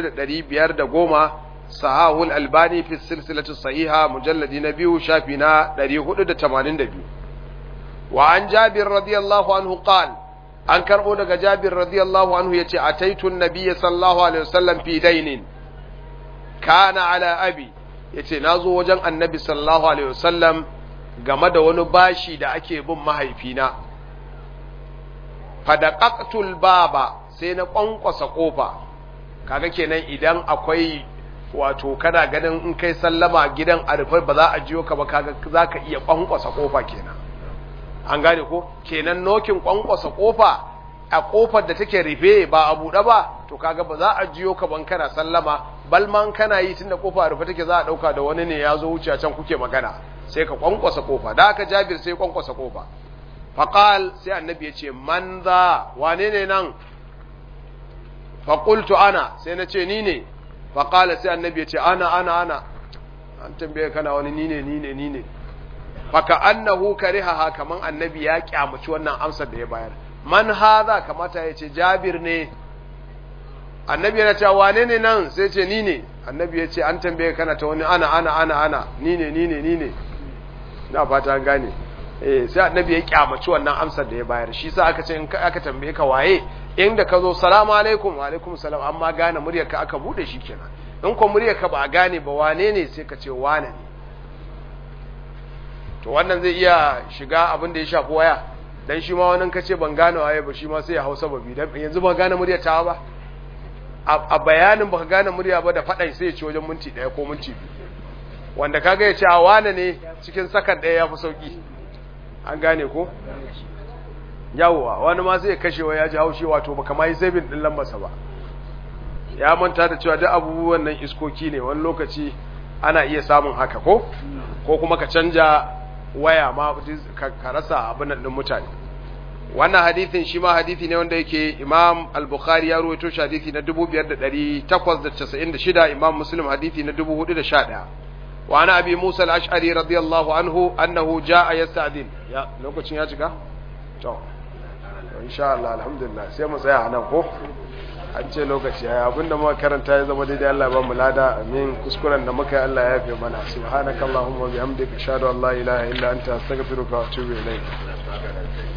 4510 sahahul albani fi silsilati sahiha mujalladi na biyu shafi na 482 wa an Jabir radiyallahu anhu qala an karbo daga Jabir radiyallahu anhu yace ataitu an-nabiy sallallahu alaihi wasallam fi dainin kana ala abi yace nazo wajen annabi sallallahu alaihi wasallam game da wani bashi da ake bin mahaifina fadaqaqtul baba sai na kwankwasa kofa kaga kenan idan akwai wato kana ganin in kai sallama gidan arfai ba za a jiyo ka ba kaga zaka iya kwankwasa kofa kenan an gane ko kenan nokin kwankwasa kofa a kofar da take rufe ba a buɗe ba to kaga ba za a jiyo ka ban kana sallama balman kana yi tunda kofa rufe take za a dauka da wani ne ya zo wuce can kuke magana sai ka kwankwasa kofa da aka Jabir sai kwankwasa kofa faqal sai annabi ya ce man za wane ne nan faqultu ana sai na ce ni ne faqala sai annabi ya ce ana ana ana an tambaye kana wani ni ne ni ne ni ne faka annahu karihaha kaman annabi ya kyamaci wannan amsar da ya bayar man hadha kamata ya ce Jabir ne annabi yana cewa wane ne nan sai ce ni ne annabi ya ce an tambaye kana ta wani ana ana ana ana ni ne ni ne ni ne ina fata an gane eh sai annabi ya kyamaci wannan amsar da ya bayar shi sa aka ce in aka tambaye ka waye inda ka zo salamu alaikum wa alaikum salam amma gane muryar ka aka bude shi kenan in ko muryar ka ba a gane ba wane ne sai ka ce wane ne to wannan zai iya shiga abin da ya shafi waya dan shi ma wannan kace ban gane waye ba shi ma sai ya hausa babi dan yanzu ba gane muryar ta ba a bayanin baka gane murya ba da faɗan sai ya ci wajen minti ɗaya ko minti biyu wanda kaga ya ce a wane ne cikin sakan ɗaya ya fi sauƙi an gane ko yawwa wani ma sai ya kashewa ya ji haushi wato baka ma yi sabin ɗin lambarsa ba ya manta da cewa duk abubuwan nan iskoki ne wani lokaci ana iya samun haka ko ko kuma ka canja waya ma ka rasa abin nan ɗin mutane wannan hadithin shi ma hadithi ne wanda yake imam al-bukhari ya ruwaito shi hadithi na 5896 imam muslim hadithi na 4011 wa ana abi musa al-ash'ari radiyallahu anhu annahu jaa yasta'din ya lokacin ya cika to insha Allah alhamdulillah sai mu tsaya anan ko an ce lokaci yayi abinda muka karanta ya zama daidai Allah ba mu lada amin kuskuren da muka yi Allah ya yafe mana subhanakallahumma wa bihamdika ashhadu an la ilaha illa anta astaghfiruka wa atubu ilayk